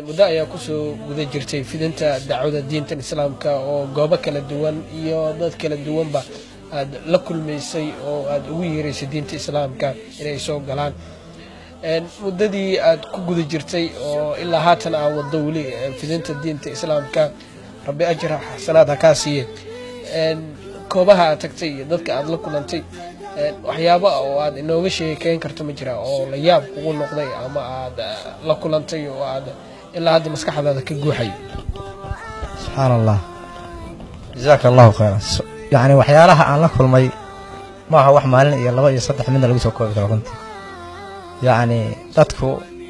muddo ayaa kusoo guda jirtay fidinta dacwada diintan islaamka oo goobo kala duwan iyo dad kala duwanba aad la kulmaysay oo aad ugu yeeraysay diinta islaamka inay soo galaan muddadii aad ku guda jirtay oo ilaa haatan aa waddo weli fidinta diinta islaamka rabbi ajra xasanaad ha kaa siiye koobaha aad tagtay iyo dadka aad la kulantay waxyaaba oo aad inooga sheekeyn karto ma jira oo la yaab kugu noqday ama aad la kulantay oo aad ilaa hadda maskaxdaada ka guuxay subxaan allah jazaaka allahu khayran yacni waxyaalaha aan la kulmay ma aha wax maalin iyo laba iyo saddex midna lagu soo koobi karo runtii yacni dadku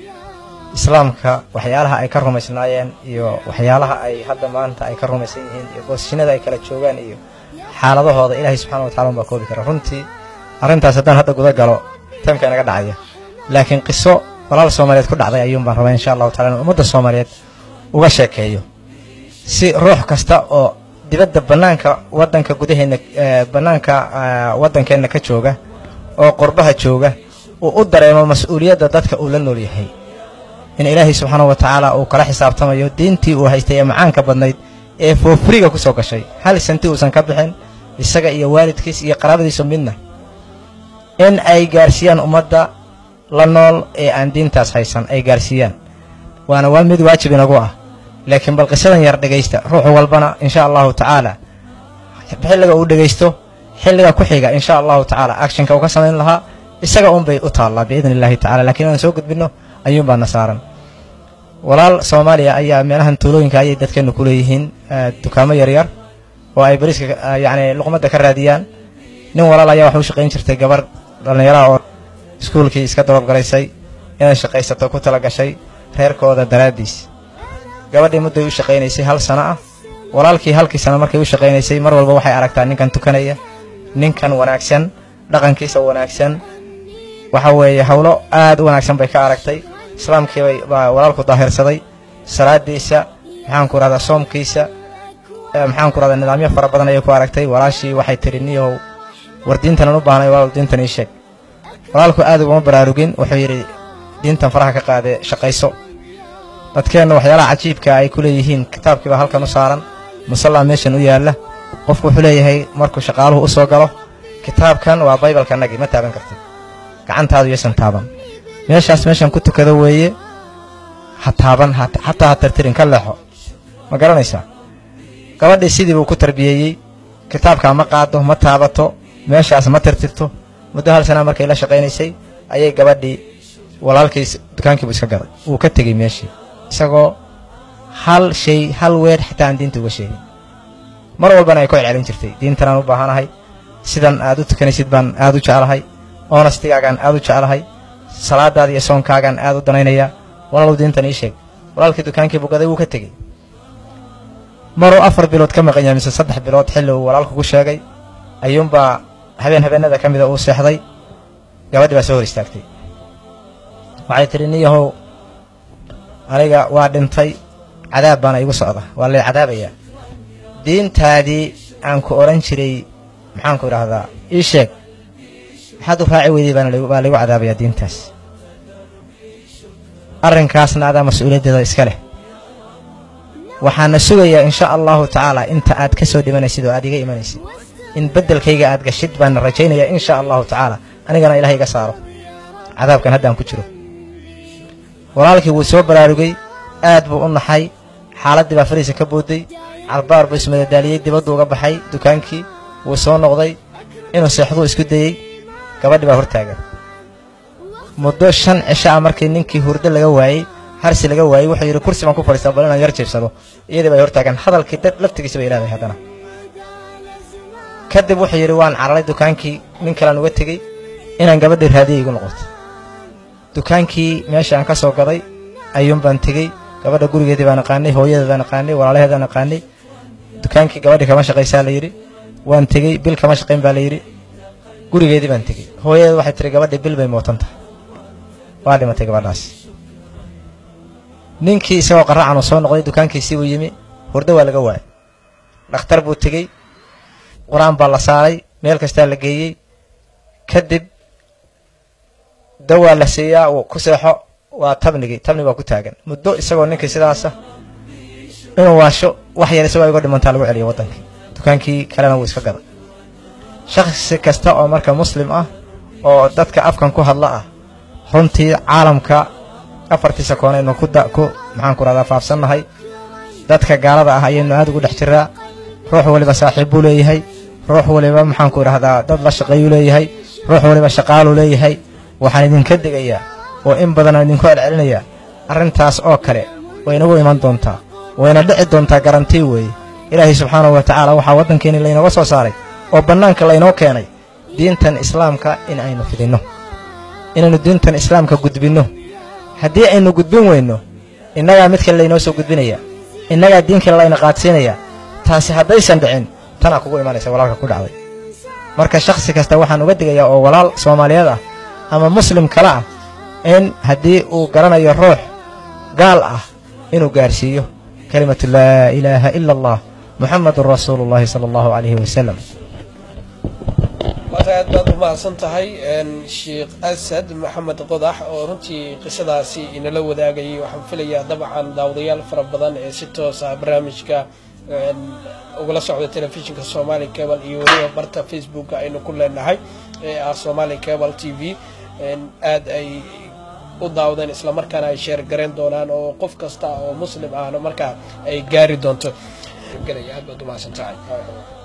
islaamka waxyaalaha ay ka rumaysnaayeen iyo waxyaalaha ay hadda maanta ay ka rumaysan yihiin iyo boosishinada ay kala joogaan iyo xaaladahooda ilaahay subxana wa tacala unbaa koobi kara runtii arrintaas haddaan hadda guda galo taymka inaga dhacaya laakiin qiso walaal soomaaliyeed ku dhacday ayuun baan rabaa insha allahu tacala in ummadda soomaaliyeed uga sheekeeyo si ruux kasta oo dibadda bannaanka waddanka gudaheenna bannaanka waddankeenna ka jooga oo qurbaha jooga uu u dareemo mas-uuliyadda dadka uu la nool yahay in ilaahay subxaana wa tacaala uu kala xisaabtamayo diintii uu haystay ee macaanka badnayd ee foofriga ku soo gashay hal santi uusan ka bixin isaga iyo waalidkiis iyo qaraabadiisu midna in ay gaarsiiyaan ummadda la nool ee aan diintaas haysan ay gaarsiiyaan waana waa mid waajib inagu ah laakiin bal qisadan yar dhegaysta ruux walbana insha allahu tacaala xilliga uu dhegaysto xilliga ku xiga insha allahu tacaala actionka uu ka samayn lahaa isaga unbay u taallaa biidni illahi tacala lakiin inaan soo gudbinno ayuunbaana saaran walaal soomaaliya ayaa meelahan tuulooyinka ayay dadkeennu ku leeyihiin dukaamo yaryar oo ay bariiska yacni luqmadda ka raadiyaan nin walaal ayaa waxa u shaqayn jirtay gabar dhallinyaraha oo iskuulkii iska dababgalaysay inay shaqaysato ku tala gashay reerkooda daraaddiis gabadhii mudday u shaqaynaysay hal sano ah walaalkii halkii sano markay u shaqaynaysay mar walba waxay aragtaa ninkan tukanaya ninkan wanaagsan dhaqankiisa wanaagsan waxa weeye howlo aad u wanaagsan bay ka aragtay islaamkii bay baa walaalku daahirsaday salaadiisa maxaanku rahdaa soomkiisa maxaanku rahdaa nidaamyo fara badan ayay ku aragtay walaashii waxay tidhi niyow war diintanan u baahnay walaal diintan ii sheeg walaalku aad uguma baraarugin wuxuu yidhi diintan faraha ka qaadee shaqayso dadkeenna waxyaalaha cajiibka ay ku leeyihiin kitaabkii baa halkan u saaran musallaa meeshan u yaalla qofku wuxuu leeyahay markuu shaqaaluhu u soo galo kitaabkan waa baybalkanagii ma taaban kartid gacantaadu yaysan taaban meeshaas meeshan ku tukado weeye ha taaban xataa ha tirtirin ka leexo ma garanaysaa gabadhii sidii buu ku tarbiyeeyey kitaabkaa ma qaado ma taabato meeshaas ma tirtirto muddo hal sanaa markay la shaqaynaysay ayay gabadhii walaalkiis dukaankiibu iska gaday wuu ka tegey meeshii isagoo hal shay hal weer xitaa aan diinta uga sheegin mar walbana ay ku celcelin jirtay diintanaan u baahanahay sidan aad u tukanaysid baan aad u jeclahay oonastigaagaan aad u jeclahay salaadaada iyo soonkaagaan aad u danaynayaa walaalow diintan ii sheeg walaalkii dukaankiibu gaday wuu ka tegey maruu afar bilood ka maqan yahay mise saddex bilood xilli uu walaalku ku sheegay ayuunbaa habeen habeenada ka mida uu seexday gabadhii baa soo hor istaagtay waxay tidhi niyahow aniga waa dhintay cadaab baana igu socda waa lay cadaabayaa diintaadii aan ku odhan jiray maxaanku idhaahdaa ii sheeg maxaad u raaci weyday baa laygu cadaabayaa diintaas arrinkaasna adaa mas-uuliyaddeeda iska leh waxaana sugayaa insha allahu tacaala inta aad ka soo dhimanaysid oo aad iga imanaysid in beddelkayga aad gashid baana rajaynayaa insha allahu tacaala anigana ilahay iga saaro cadaabkan haddaan ku jiro walaalkii wuu soo baraarugay aad buu u naxay xaaladdii baa fariisa ka boodday carbaar buu ismadadaaliyey dibaddu uga baxay dukaankii wuu soo noqday inuu seexduu isku dayey gabadhi baa hortaagan muddo shan cisho ah markii ninkii hurdo laga waayey harsi laga waayey wuxuu yidhi kursi baan ku fadhiistaa bal inaan yar jiibsado iyadii bay hortaagan hadalkii dad laftigiisa bay ilaaday haddana kadib wuxuu yidhi waan cararay dukaankii nin kalean uga tegey inaan gabadhii raadiyay igu noqoto dukaankii meesha aan ka soo gaday ayuun baan tegey gabadha gurigeedii baan aqaanay hooyadeed baan aqaanay walaalaheedaan aqaanay dukaankii gabadhii kama shaqaysaa la yidhi waan tegey bil kama shaqayn baa la yidhi gurigeedii baan tegey hooyadeed waxay tihi gabadhii bil bay mootan tahay waa dhimatay gabadhaas ninkii isagoo qaraacan uu soo noqday dukaankiisii buu yimi hurdo waa laga waayay dhakhtar buu tegey qur-aan baa la saaray meel kastaa la geeyey kadib dawaa la siiyaa uu ku seexo waa tabnigii tabni baa ku taagan muddo isagoo ninkii sidaasa inuu waasho wax yar isagoo iga dhimantaa lagu celiyo waddankii dukaankii kalena wuu iska gaday shakhsi kasta oo marka muslim ah oo dadka afkan ku hadla ah runtii caalamka afartiisa koon aynu ku ku maxaan ku rahdaa faafsannahay dadka gaalada ah ayaynu aad ugu dhex jiraa ruux waliba saaxiib buu leeyahay ruux waliba maxaan ku idhahdaa dad la shaqeeyuu leeyahay ruux waliba shaqaaluu leeyahay waxaan idinka digayaa oo in badan aan idinku celcelinayaa arrintaas oo kale waynagu iman doontaa wayna dhici doontaa garantii weeye ilaahay subxaanahu wa tacaala waxaa waddankeeni laynooga soo saaray oo bannaanka laynoo keenay diintan islaamka in aynu fidinno inaynu diintan islaamka gudbinno haddii aynu gudbin weyno innagaa mid kale laynoo soo gudbinaya innagaa diin kale layna qaadsiinaya taasi haddaysan dhicin tanaa kugu imanaysa walaalka ku dhacday marka shakhsi kasta waxaan uga digayaa oo walaal soomaaliyeed ah ama muslim kale ah in haddii uu garanayo ruux gaal ah inuu gaarsiiyo kelimatu laa ilaaha ila allah muxamadun rasuulu llahi sala allahu calayhi wasalam waata aad baad u mahadsan tahay sheekh asad maxamed qodax oo runtii qisadaasi inala wadaagayay waxaan filayaa dabcan daawadayaal fara badan ee si toos ah barnaamijka ugala socda telefishinka somali cable iyo weliba barta facebooka aynu ku leenahay ee ah somali cable t v aad ay u daawadeen islamarkaana ay sheer garayn doonaan oo qof kasta oo muslim ahna markaa ay gaari doonto aad baad u mahadsan tahay